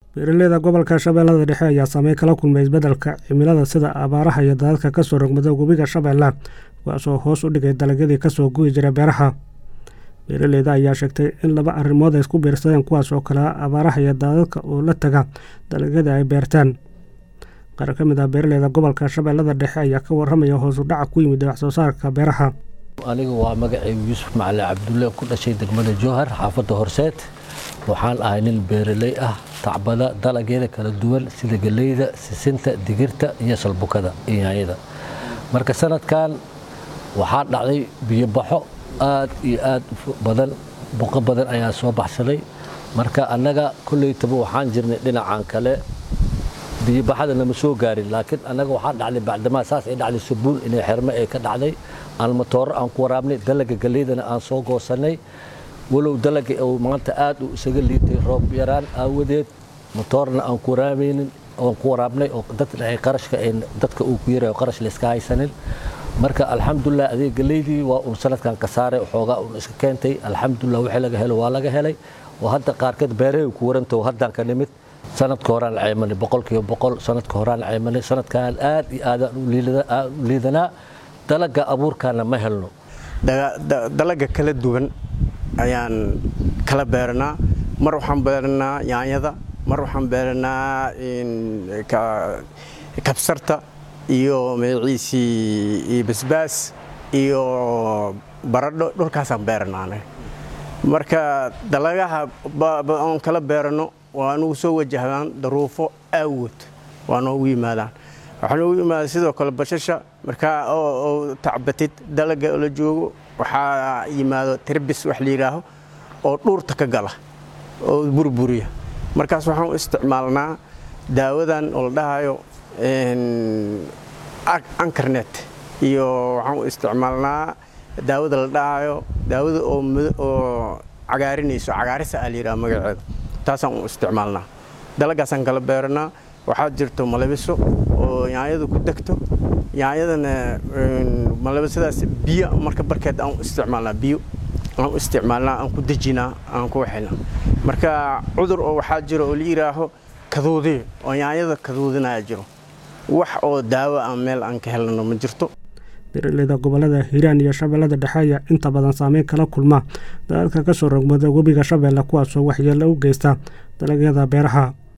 beeraleyda gobolka shabeellada dhexe ayaa saameyn kala kulmay isbeddelka cimilada sida abaaraha iyo daadadka kasoo rogmada webiga shabeelle kuwaasoo hoos u dhigay dalagyadii kasoo guyi jiray beeraha beeraleyda ayaa sheegtay in laba arrimood ay isku biirsadeen kuwaas oo kale abaaraha iyo daadadka oo la taga dalagyadii ay beerteen qaar ka mid ah beeraleyda gobolka shabeellada dhexe ayaa ka waramaya hoos u dhaca ku yimid waxsoo saarka beeraha anigu waa magacaygu yuusuf macali cabdulle ku dhashay degmada jowhar xaafadda horseed waxaan ahay nin beeraley ah tacbada dalagyada kala duwan sida geleyda sisinta digirta iyo salbukada iyo yaanyada marka sanadkan waxaa dhacday biyobaxo aad iyo aad badan buqo badan ayaa soo baxsaday marka annaga kollaytaba waxaan jirnay dhinacan kale biyobaxada nama soo gaarin laakiin annaga waxaa dhacday bacdamaa saas ay dhacday sabuun inay xerme ay ka dhacday aan matooro aan ku waraabnay dalaga galeydana aan soo goosannay walow dalaga uu maanta aad u isaga liitay roob yaraan aawadeed matoorna aan ku waraabaynin aan ku waraabnay oo dadna ay qarashka ay dadka uu ku yarayo qarash la iska haysanin marka alxamdulilah adeeg galeydii waa uun sanadkan ka saaray xoogaa uun iska keentay alxamdulilah wixii laga helo waa laga helay oo hadda qaarkeed beerahay ku warantaho haddaan ka nimid sanadka horaan ceymanay boqolkiiba boqol sanadka horaan ceymanay sanadkan aad iyo aadaan u liidanaa dalaga abuurkaana ma helno dalaga kala duwan ayaan kala beeranaa mar waxaan beeranaa yaanyada mar waxaan beeranaa kabsarta iyo magaciisii basbaas iyo baradho dhulkaasaan beeranaana marka dalagaha oon kala beerano waa nugu soo wajahdaan daruufo aawood waa noogu yimaadaan waxaa noogu yimaada sidoo kale bashasha markaa oo tacbatid dalaga la joogo waxaa yimaado tirbis wax la yidhaaho oo dhuurta ka gala oo burburiya markaas waxaan u isticmaalnaa daawadan oo la dhahayo ankarnet iyo waxaan u isticmaalnaa daawada la dhahayo daawada oo cagaarinayso cagaarisa aa la yidhaha magaceeda taasaan u isticmaalnaa dalagaasaan kala beeranaa waxaa jirto malabiso oo yaanyadu ku degto yaanyadana malabisadaas biyo marka barkeed aan u isticmaalnaa biyo aan u isticmaalnaa aan ku dejinaa aan ku waxaynaa marka cudur oo waxaa jiro oo la yidhaaho kaduudiyo oo yaanyada kaduudinaya jiro wax oo daawo aan meel aan ka helano ma jirto beeraleyda gobolada hiiraan iyo shabeellada dhexe ayaa inta badan saameyn kala kulma daadadka kasoo rogmada webiga shabeelle kuwaasoo waxyeello u geysta dalagyada beeraha